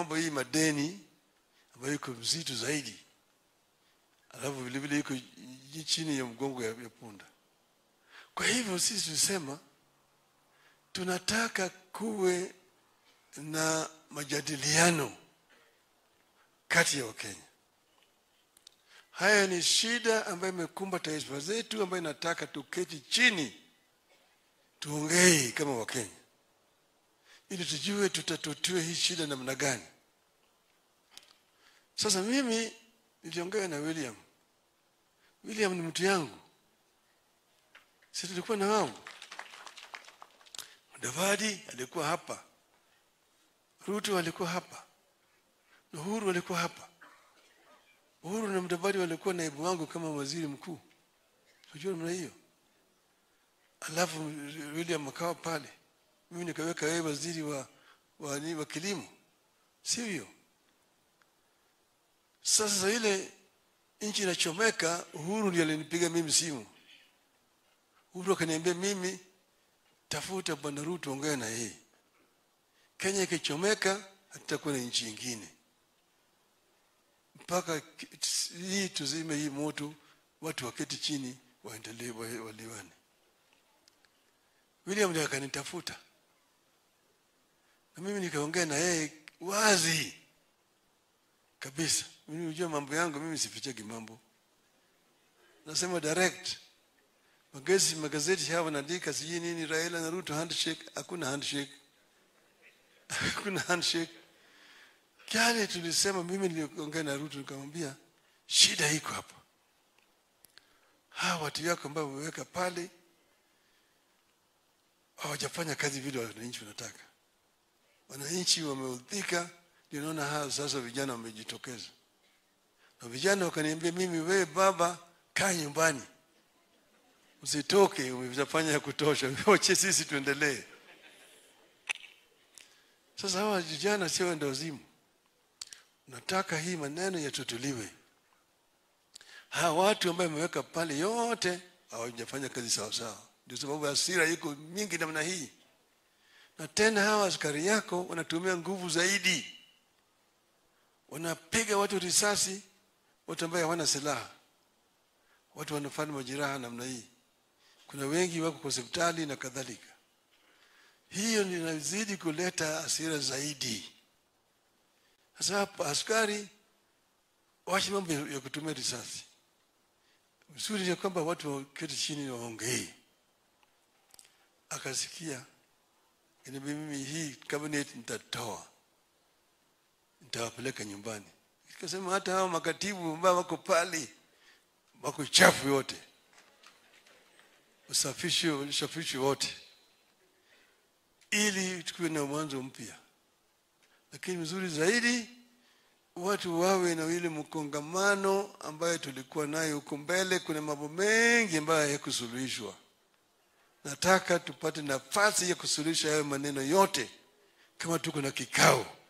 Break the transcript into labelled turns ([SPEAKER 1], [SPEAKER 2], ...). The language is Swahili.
[SPEAKER 1] mambo hii madeni ambayo iko mzito zaidi alafu vile vile iko chini ya mgongo ya, ya punda kwa hivyo sisi tulisema tunataka kuwe na majadiliano kati ya wakenya haya ni shida ambayo imekumba taifa zetu ambayo inataka tuketi chini tuongee kama wakenya ili tujue tutatutue hii shida namna gani sasa mimi niliongea na william william ni mtu yangu si tulikuwa na wao davadi alikuwa hapa ruto alikuwa hapa na uhuru alikuwa hapa uhuru na mdavadi walikuwa naibu wangu kama waziri mkuu unajua namna hiyo alafu william akawa pale mimi nikaweka wewe waziri wa wa, wa, wa kilimo sivyo sasa ile nchi inachomeka uhuru ndiye alinipiga mimi simu uhuru akaniambia mimi tafuta bwana ruto ongea na yeye kenya ikichomeka hatutakuwa na nchi ingine mpaka hii tuzime hii moto watu waketi chini waendelee waliwane william ndio akanitafuta na mimi nikaongea na yeye wazi kabisa mimi unajua mambo yangu mimi sificheki mambo nasema direct magazeti magazeti haya wanaandika sijui nini raila na ruto handshake hakuna handshake hakuna handshake kale tulisema mimi niliongea na ruto nikamwambia shida iko hapa hawa watu yako ambao wameweka pale hawajafanya kazi vile wananchi wanataka wananchi wameudhika ndio naona hawa sasa vijana wamejitokeza na vijana wakaniambia mimi wewe baba kaa nyumbani usitoke umefanya ya kutosha wache sisi tuendelee sasa hawa vijana sio wenda wazimu nataka hii maneno yatutuliwe hawa watu ambayo wameweka pale yote hawajafanya kazi sawasawa ndio sababu hasira iko mingi namna hii na tena hawa askari yako wanatumia nguvu zaidi wanapiga watu risasi watu ambaye hawana silaha watu wanafanya majeraha namna hii kuna wengi wako kwa hospitali na kadhalika hiyo inazidi kuleta hasira zaidi sasa hapa askari wache mambo ya kutumia risasi vizuri ya kwamba watu waketi chini waongee akasikia Kaniambia mimi hii cabinet nitatoa, nitawapeleka nyumbani. Ikasema hata hao makatibu ambao wako pale wako chafu yote, usafishi usafishi wote, ili tukiwe na mwanzo mpya. Lakini mzuri zaidi watu wawe na ile mkongamano ambayo tulikuwa nayo huko mbele. Kuna mambo mengi ambayo hayakusuluhishwa nataka tupate nafasi ya kusuluhisha hayo maneno yote kama tuko na kikao